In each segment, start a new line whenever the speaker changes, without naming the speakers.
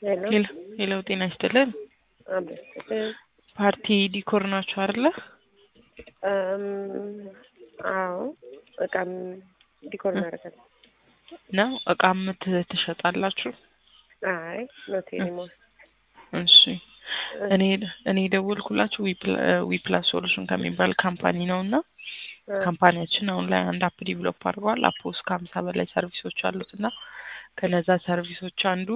ሄሎ
ሄሎ ሄሎ፣ ጤና ይስጥልን።
አቤት
ፓርቲ ዲኮር ናችሁ አይደለ?
እም፣ አዎ እቃም ዲኮር እናደርጋለን።
ነው እቃ ምት ትሸጣላችሁ?
አይ ኖት ኤኒሞር
እሺ እኔ እኔ የደወልኩላችሁ ዊፕላስ ሶሉሽን ከሚባል ካምፓኒ ነው እና ካምፓኒያችን አሁን ላይ አንድ አፕ ዲቨሎፕ አድርገዋል። አፕ ውስጥ ከሀምሳ በላይ ሰርቪሶች አሉት እና ከነዛ ሰርቪሶች አንዱ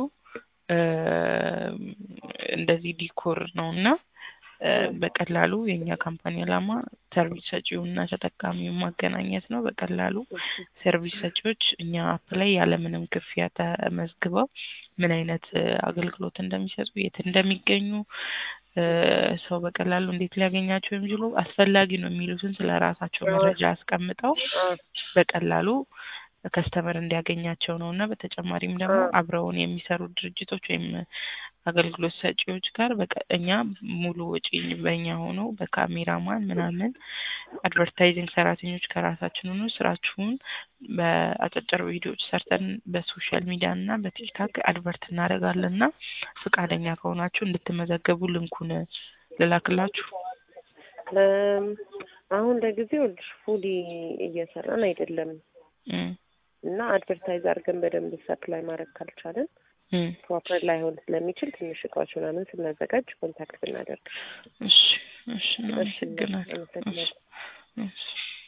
እንደዚህ ዲኮር ነው እና በቀላሉ የእኛ ካምፓኒ ዓላማ ሰርቪስ ሰጪውና ተጠቃሚውን ማገናኘት ነው። በቀላሉ ሰርቪስ ሰጪዎች እኛ አፕ ላይ ያለምንም ክፍያ ተመዝግበው ምን አይነት አገልግሎት እንደሚሰጡ፣ የት እንደሚገኙ ሰው በቀላሉ እንዴት ሊያገኛቸው የሚችሉ አስፈላጊ ነው የሚሉትን ስለ ራሳቸው መረጃ አስቀምጠው በቀላሉ ከስተመር እንዲያገኛቸው ነው እና በተጨማሪም ደግሞ አብረውን የሚሰሩ ድርጅቶች ወይም አገልግሎት ሰጪዎች ጋር እኛ ሙሉ ወጪ በእኛ ሆኖ በካሜራማን ምናምን አድቨርታይዚንግ ሰራተኞች ከራሳችን ሆኖ ስራችሁን በአጫጭር ቪዲዮዎች ሰርተን በሶሻል ሚዲያ እና በቲክታክ አድቨርት እናደርጋለን እና ፈቃደኛ ከሆናችሁ እንድትመዘገቡ ልንኩን ልላክላችሁ።
አሁን ለጊዜው ፉሊ እየሰራን አይደለም እና አድቨርታይዝ አድርገን በደንብ ሰፕላይ ማድረግ ካልቻለን ፕሮፐር ላይሆን ስለሚችል ትንሽ እቃዎች ምናምን ስናዘጋጅ ኮንታክት ብናደርግ።
እሺ እሺ፣ እናመሰግናለን። እሺ